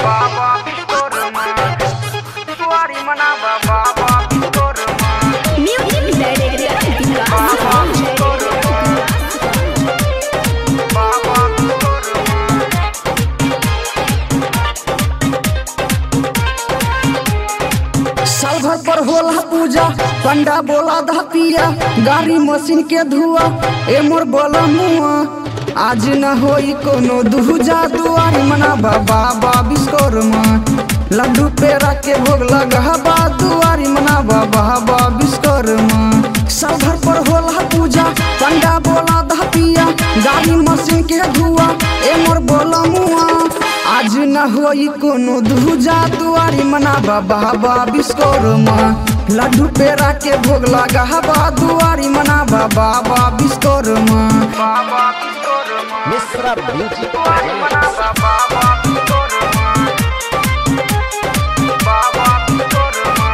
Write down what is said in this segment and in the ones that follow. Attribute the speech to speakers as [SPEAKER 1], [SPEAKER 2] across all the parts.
[SPEAKER 1] बाबा विश्वकर्मा सुवारी मनावा बाबा विश्वकर्मा
[SPEAKER 2] म्यूजिक डायरेक्टर
[SPEAKER 1] बाबा विश्वकर्मा बाबा विश्वकर्मा
[SPEAKER 3] साल भर पर होला पूजा पंडा बोला धा पिया गाड़ी मशीन के धुआ ए मोर बोला मुआ आज न होई कोनो दूजा दुआरी मनाबा बाबा विश्वकर्मा लड्डू पेड़ा के भोग लगाबा दुआरी मनाबा बाबा विश्वकर्मा साल भर पर होला पूजा पंडा बोला धा पिया गाड़ी मशीन के धुआ ए मोर बोला मुआ आज न होई कोनो दूजा दुआरी मनाबा बाबा विश्वकर्मा लड्डू पेड़ा के भोग लगाबा दुआरी मनाबा बाबा विश्वकर्मा
[SPEAKER 1] बाबा विश्वकर्मा
[SPEAKER 4] मिश्रा म्यूजिक
[SPEAKER 1] सुवारी मनावा बाबा विश्वकर्मा बाबा विश्वकर्मा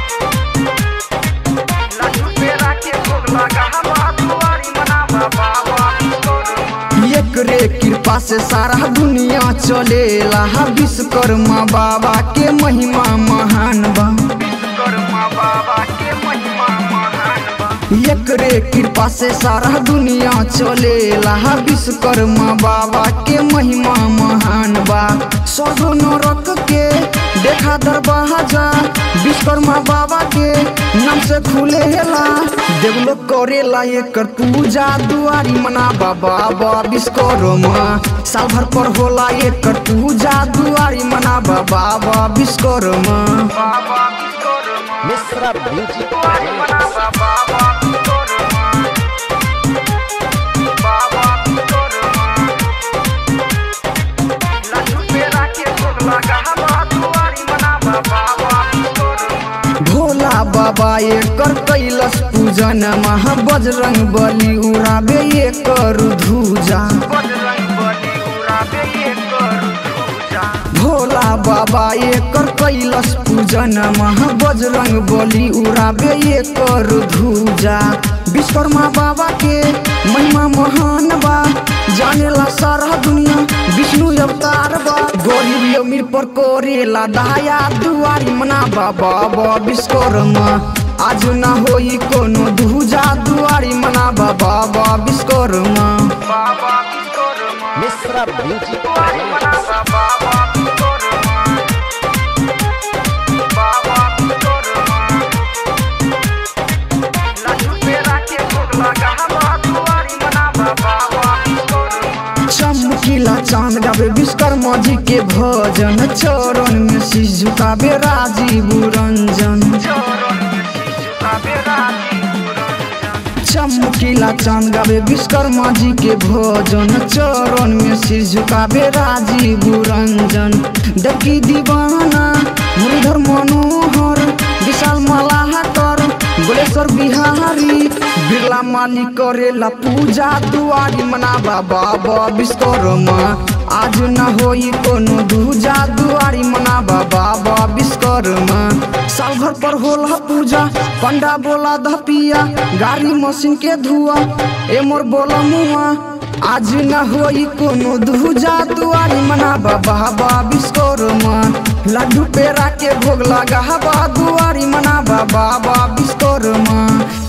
[SPEAKER 1] लड्डू पेड़ा के भोग लगावा दुआरी मनावा बाबा विश्वकर्मा
[SPEAKER 3] एकरे कृपा से सारा दुनिया चलेला विश्वकर्मा बाबा के महिमा महान बा
[SPEAKER 1] विश्वकर्मा बाबा के महिमा महान बा
[SPEAKER 3] एकरे कृपा से सारा दुनिया चलेला विश्वकर्मा बाबा के महिमा महान बा सगो नरक के देखा दरवाजा विश्वकर्मा बाबा के नाम से खुलेला देवलोक करेला एकर पूजा दुआरी मनाबा बाबा विश्वकर्मा साल भर पर होला एकर पूजा दुआरी मनाबा बाबा विश्वकर्मा
[SPEAKER 1] बाबा विश्वकर्मा
[SPEAKER 4] मिश्रा म्यूजिक
[SPEAKER 1] सुवारी मनावा बाबा विश्वकर्मा बाबा विश्वकर्मा लड्डू पेड़ा के भोग लगावा दुआरी मनावा बाबा विश्वकर्मा
[SPEAKER 3] भोला बाबा एकर कैलस पूजन महा बजरंग बली उड़ाबे एकर धूजा
[SPEAKER 1] बजरंग बली उड़ाबे एकर धूजा
[SPEAKER 3] भोला बाबा एकर कैलस पूजन महा बजरंग बली उड़ाबे एकर धूजा विश्वकर्मा बाबा के महिमा महान बा जानेला सारा दुनिया विष्णु अवतार बा गरीब अमीर पर करेला दया दुआरी मनाबा बाबा विश्वकर्मा आज ना होई कोनो दूजा दुआरी मनाबा बाबा विश्वकर्मा
[SPEAKER 1] बाबा विश्वकर्मा
[SPEAKER 4] मिश्रा म्यूजिक
[SPEAKER 1] सुवारी मनावा बाबा विश्वकर्मा बाबा विश्वकर्मा लड्डू पेड़ा के भोग लगावा दुआरी मनावा बाबा विश्वकर्मा
[SPEAKER 3] चमकीला चांद गावे विश्वकर्मा जी के भजन चरण में शीश झुकावे राजीव रंजन
[SPEAKER 1] चरण में शीश झुकावे राजीव रंजन
[SPEAKER 3] चमकीला चांद गावे विश्वकर्मा जी के भजन चरण में शीश झुकावे राजीव रंजन देवकी दीवाना मुरलीधर मनोहर विशाल मलाहकर गोलेश्वर बिहारी बिरला माली करेला पूजा दुआरी मनाबा बाबा विश्वकर्मा आज न होई कोनो दूजा दुआरी मनाबा बाबा विश्वकर्मा साल भर पर होला पूजा पंडा बोला धपिया गाड़ी मशीन के धुआ ए मोर बोला मुआ आज न होई कोनो दूजा दुआरी मनाबा बाबा विश्वकर्मा लड्डू पेड़ा के भोग लगाबा दुआरी मनाबा बाबा विश्वकर्मा